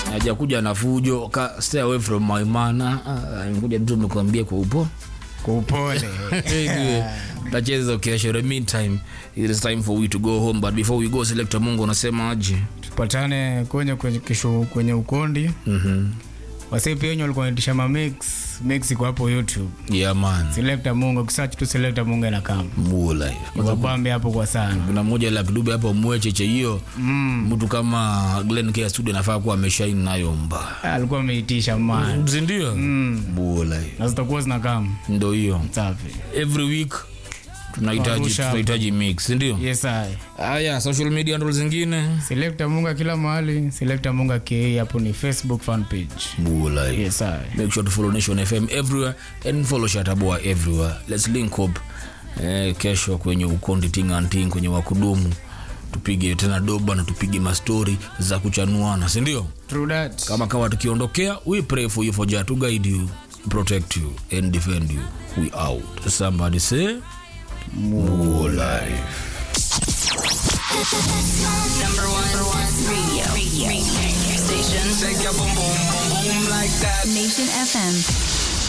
hajakuja na fujo ka, stay away from my man Ah, ah, amekuja mtu amekwambia kwa upo kwa upole Anyway, tacheza kesho in the meantime it is time for we to go home but before we go selector mungu unasema aje tupatane kwenye kwenye kesho kwenye ukondi mhm wasi pia wenye walikuwa wanaitisha ma mix mix iko hapo youtube yeah man selector mungu kisearch tu selector mungu na kama More life wabambe hapo kwa sana kuna mmoja la kidube hapo mwecheche hiyo mtu kama Glenn K studio anafaa kuwa ameshaini nayo mba alikuwa ameitisha man sindio bula na zitakuwa zinakama ndo hiyo safi every week tunahitaji Warusha hapo. tunahitaji mix sindio yes i haya social media handles zingine selector munga kila mahali selector munga ke hapo ni facebook fan page bula yes i make sure to follow nation fm everywhere and follow shataboa everywhere let's link up eh, kesho kwenye ukondi tinganting kwenye wakudumu tupige tena doba na tupige mastori za kuchanuana sindio true that kama kawa tukiondokea we pray for you for jah to guide you protect you and defend you we out somebody say more life Number one, number one radio, radio, radio station. Shake your boom boom boom boom like that. Nation FM.